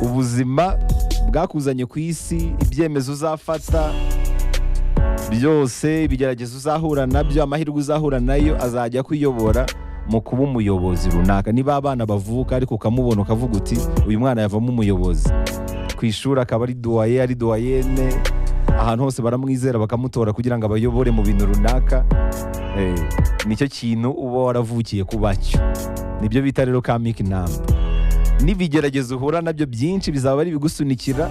ubuzima bwakuzanye ku isi ibyemezo uzafata byose ibigeragezo uzahura nabyo amahirwe uzahura nayo azajya akuyobora mu kuba umuyobozi runaka niba abana bavuka ariko ukamubona ukavuga uti uyu mwana yavamo umuyobozi ku ishuri akaba ari duwaye ari duwayene ahantu hose baramwizera bakamutora kugira ngo abayobore mu bintu runaka Eh, nicyo kintu uba waravukiye kuba cyo nibyo bita rero kamika inama n'ibigeragezo uhura nabyo byinshi bizaba ari ibigusunikira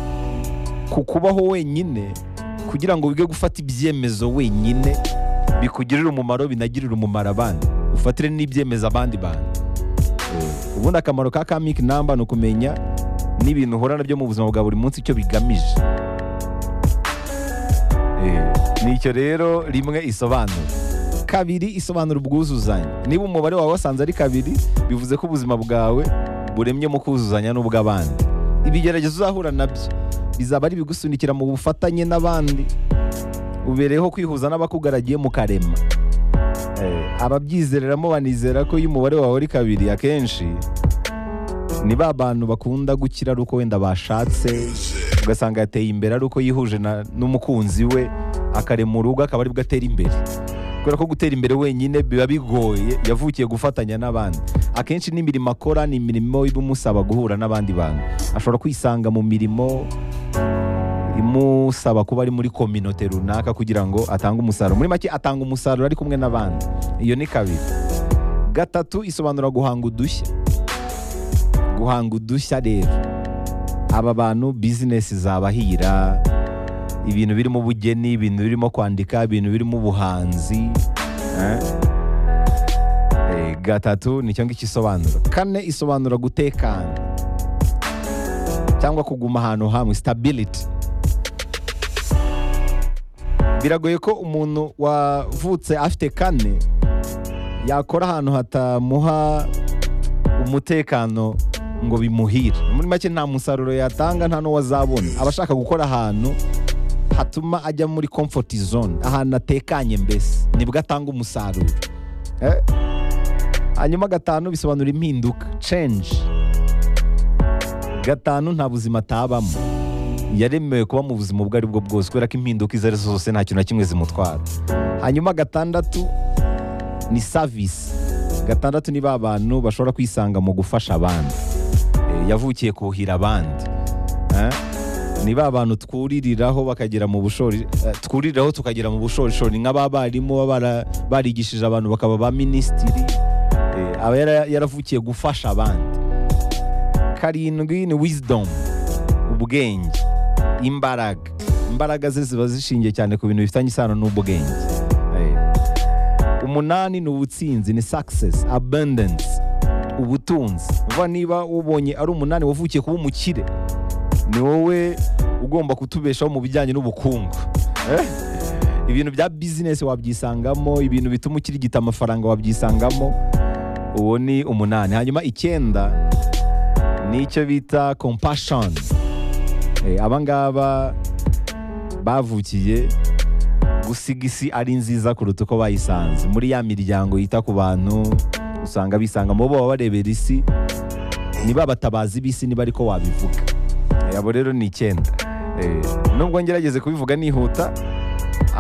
ku kubaho wenyine kugira ngo wige gufata ibyemezo wenyine bikugirire umumaro binagirire umumaro abandi ufatire n'ibyemezo abandi bantu Eh, ubundi akamaro ka kamika inamba ni ukumenya n'ibintu uhura nabyo mu buzima bwa buri munsi icyo bigamije Eh, nicyo rero rimwe isobanura kabiri isobanura ubwuzuzanye niba umubare wawe wasanze ari kabiri bivuze ko ubuzima bwawe buremye mu kuzuzanya n'ubw'abandi ibigeragezo uzahura nabyo bizaba ari ibigusunikira mu bufatanye n'abandi ubereyeho kwihuza n'abakugaragiye mu karema Eh, ababyizereramo banizera ko iyo umubare wawe ari kabiri akenshi ni ba bantu bakunda gukira ari uko wenda bashatse ugasanga yateye imbere ari uko yihuje na- n'umukunzi we akarema urugo akaba aribwo atera imbere kubera ko gutera imbere wenyine biba bigoye yavukiye gufatanya n'abandi akenshi n'imirimo akora ni imirimo iba imusaba guhura n'abandi bantu ashobora kwisanga mu mirimo imusaba kuba ari muri kominote runaka kugira ngo atange umusaruro muri make atanga umusaruro ari kumwe n'abandi iyo ni kabiri gatatu isobanura guhanga udushya guhanga udushya rero aba bantu bizinesi zabahira ibintu birimo ubugeni ibintu birimo kwandika ibintu birimo ubuhanzi eh? Eh, gatatu nicyo ngicyo isobanura kane isobanura gutekana cyangwa kuguma ahantu hamwe stability biragoye ko umuntu wavutse afite kane yakora ahantu hatamuha umutekano ngo bimuhire muri make nta musaruro yatanga nta n'uwo azabona aba ashaka gukora ahantu hatuma ajya muri comfort zone ahantu atekanye mbese nibwo atanga umusaruro Eh? hanyuma gatanu bisobanura impinduka change gatanu nta buzima atabamo yaremewe kuba mu buzima ubwo ari bwo bwose kubera ko impinduka izo ari zo zose nta kintu na kimwe zimutwara hanyuma gatandatu ni savisi gatandatu ni ba bantu bashobora kwisanga mu gufasha abandi Eh, yavukiye kuhira abandi Eh? ni ba bantu twuririraho bakagera mu bushori eh, twuririraho tukagera mu bushorishori ni nk'abarimu baba bara- barigishije abantu bakaba ba minisitiri eh, aba yara- yaravukiye gufasha abandi karindwi ni wisdom ubwenge imbaraga imbaraga ze ziba zishingiye cyane ku bintu bifitanye isano n'ubwenge Eh, umunani ni ubutsinzi ni success abundance ubutunzi vuba niba ubonye ari umunani wavukiye kuba umukire ni wowe ugomba kutubeshaho mu bijyanye n'ubukungu Eh? ibintu bya bizinesi wabyisangamo ibintu bituma ukirigita amafaranga wabyisangamo uwo ni umunani hanyuma icyenda ni icyo bita compassion Eh, aba ngaba bavukiye gusiga isi ari nziza kuruta uko bayisanze muri ya miryango yita ku bantu usanga bisangamo bo baba barebera isi niba abatabazi b'isi niba ariko wabivuga Eh, abo rero ni icyenda Eh, nubwo ngerageze kubivuga nihuta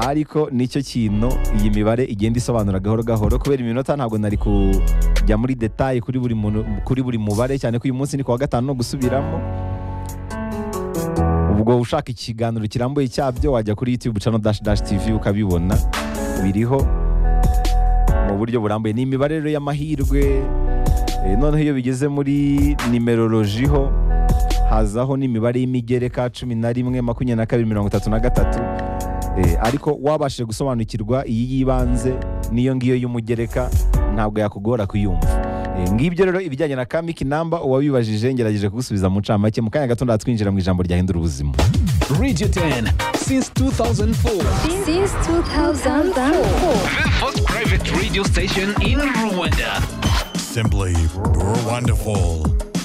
ariko nicyo kintu iyi mibare igenda isobanura gahoro gahoro kubera iminota ntabwo nari kujya muri detaye kuri buri muntu- kuri buri mubare cyane ko uyu munsi ni kuwa gatanu no gusubiramo ubwo ushaka ikiganiro kirambuye cyabyo wajya kuri youtube channel dash dash tv ukabibona biriho mu buryo burambuye ni imibare rero y'amahirwe Eh, noneho iyo bigeze muri nimerolojiho hazaho n'imibare y'imigereka cumi na rimwe makumyabiri na kabiri mirongo itatu na gatatu Eh, ariko wabashije gusobanukirwa iyi y'ibanze n'iyo ngiyo y'umugereka ntabwo yakugora kuyumva Eh, ngibyo rero ibijyanye na kamiki namba uwabibajije ngerageje kugusubiza mu ncamake mu kanya gato ndatwinjira mu ijambo ryahindura ubuzima Radio 10 since 2004. Since 2004. The first private radio station in Rwanda. Simply, you're wonderful.